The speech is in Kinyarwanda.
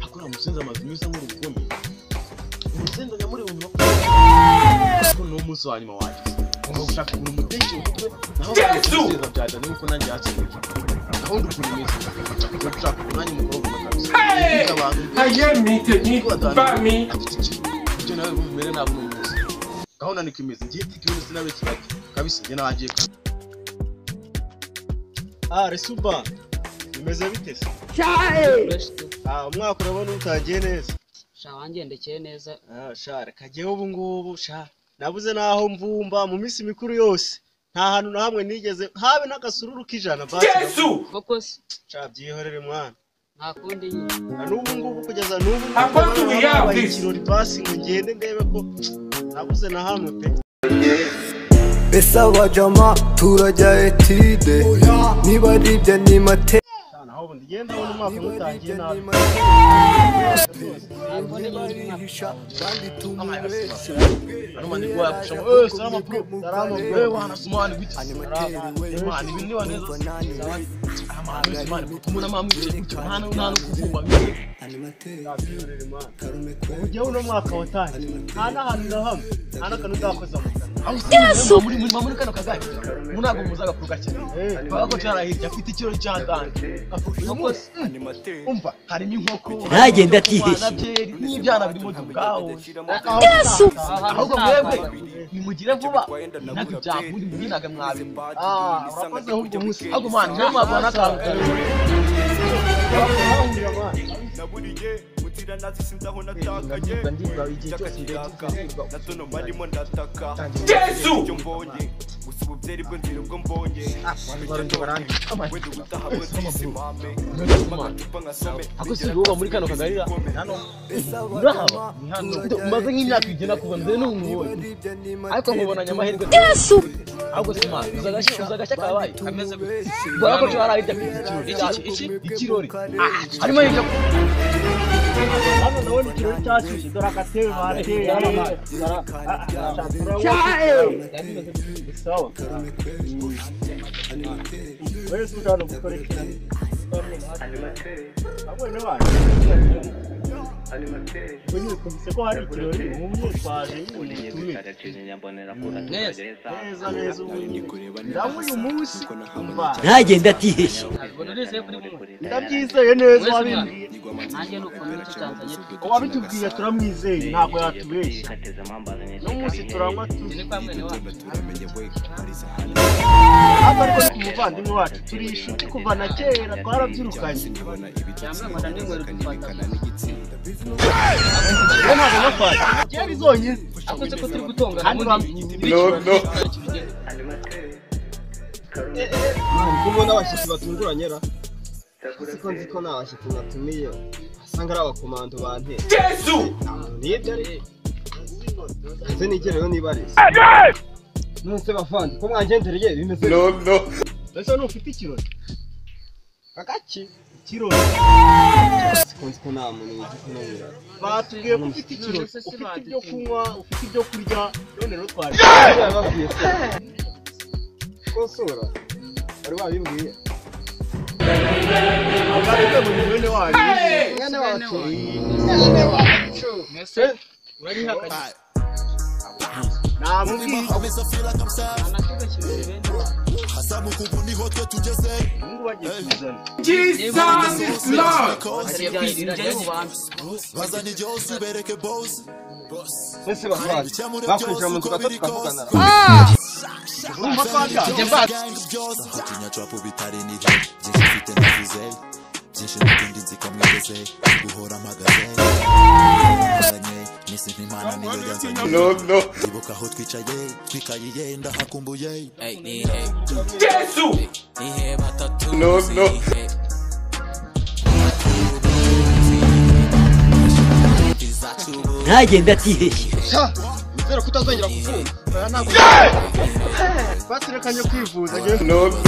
amazu meza nk'uruguni urusenda nyamuri bumva ko ni umunsi wa nyuma wanjye ugomba gushaka ukuntu umutekeye umutwe naho bakakwiseza byajyanye nuko nanjye hakiri gahunda ukuntu imeze ujya gushaka umwanya umukobwa bakabisa Hey! abantu Now you're me to me, fuck me. afite ikintu ibyo nawe bumere ntabwo n'umunsi gahunda niko imeze ngiye itike yose nawe kibaki kabisa njye nabagiye kandi ah resuba bimeze bite se ah umwaka urabona utagiye neza sha wangendekeye neza Ah, sha reka jyewe ubu ngubu sha nabuze n'aho mvumba mu minsi mikuru yose nta hantu na hamwe nigeze habe n'agasururu k'ijana basi Yesu! koko se sha byihorere mwana nta kundi nyine na n'ubu ngubu kugeza n'ubu ngubu Akoze abana ubu yawe. babaye ikirori basi ngo ngende ndebe ko nabuze na hamwe pe Ese abajama turajya etide Niba ari ibyo ni mate Sha, naho ubu ndigenda abona umwaka mutangiye nabi Anuma ni kwa kusema eh salama bro salama bro eh wana sumani bitu man ibi ni waneza amana bitu man kumuna mamu bitu hana unana kuvumba bitu ujya uno mwaka watangiye nta n'ahantu na hamwe nta n'akantu uzakoza mu kanwa muri muri muri kano kagari munago muza agakuru gakene bago cyarahirya afite ikiro cy'agange uyu munsi umva harimo inkoko ntagende atiheshye n'ibyana birimo ubwaho yesu ahubwo mwebwe nimugire vuba nabyo byakuri mwinaga mwabi ah urakoze ahubwo munsi ahubwo mwana niyo mwabona n'akantu kare naburiye mutira nazi sinzi aho natakaye by'akakiraka na tono marimo ndataka Yesu! ibyo mbonye gusa ubu byari bwo nzira ubwo mbonye wenda ubutaha bwo nzisimame amacupa nkasome ako si uba muri kano kagarira hano urahaba ni hano umaze nk'imyaka igena kuva nze n'umubonye ariko nkubonanye amahirwe yesu ahubwo si imana uza agashya uza agashya kabaye kameze gute ubona ko cyari ahirya ku ikirori iki iki ikirori Ah, harimo hirya hano ndabona ikirori cyacushye dore agatebe bateye sawa wese ushobora gukora ikintu abone abantu unyikubise ko hari ikirori umwe twaje nyine neza neza ubu ndaho uyu munsi umva ntagende atiheshye ntabwo nureze kuri mwe ndabyizeye neza Wese wabimbwiye nanjye ni ukuntu ntitutanzanye twe uwabitubwiye turamwizeye ntabwo yatubeshya n'umunsi turanywa Ni tuzi ni kwa mwene wacu hano ariko ni ku muvandimwe wacu turi inshuti kuva na kera twarabyirukanye cyangwa ngo nandi ngwere gufata rero ntabwo nafata kera zonyine ako se ko turi gutongana Hano ubundi bamwe- bityo ntacyo bigira. kumwe n'abashyitsi batunguranye ra Ese ko nzi ko nta bashyitsi natumiye usanga ari abakomando bante Yesu! nibyo ari nze nigereyo niba ari nonse bavandi ko mwagendereye bimeze mbese ntufite ikirori kakaki ikirori ko nzi ko nta muntu wigikunanira batubwiye ko ufite ikirori ufite ibyo kunywa ufite ibyo kurya none rero twaje babwiye se ko nsura bari babimbwiye abarebe mu mibone wanyu mwene wacu mwese urabihakanye nta mubwiye nta na kimwe kibiri bene wacu ubungubu bagiye kuzana Jesus is Lord! hari kwiziranye mu bantu ese bavandi bakwinjira mu nzu gato tukavugana ra urumva ko hajya mbatse tinya trapo bitarinije byinshi mfite navuze byinshi n'ibindi nzi ko mwigeze guhora mpagaze Ndangaye, nisi nk'impano niyo yanzanye ibuka aho twicaye twikayiye ndahakumbuye Yesu! ntagende atiheshye nizere ko utazongera kuvuga batirekanye kwivuza njyewe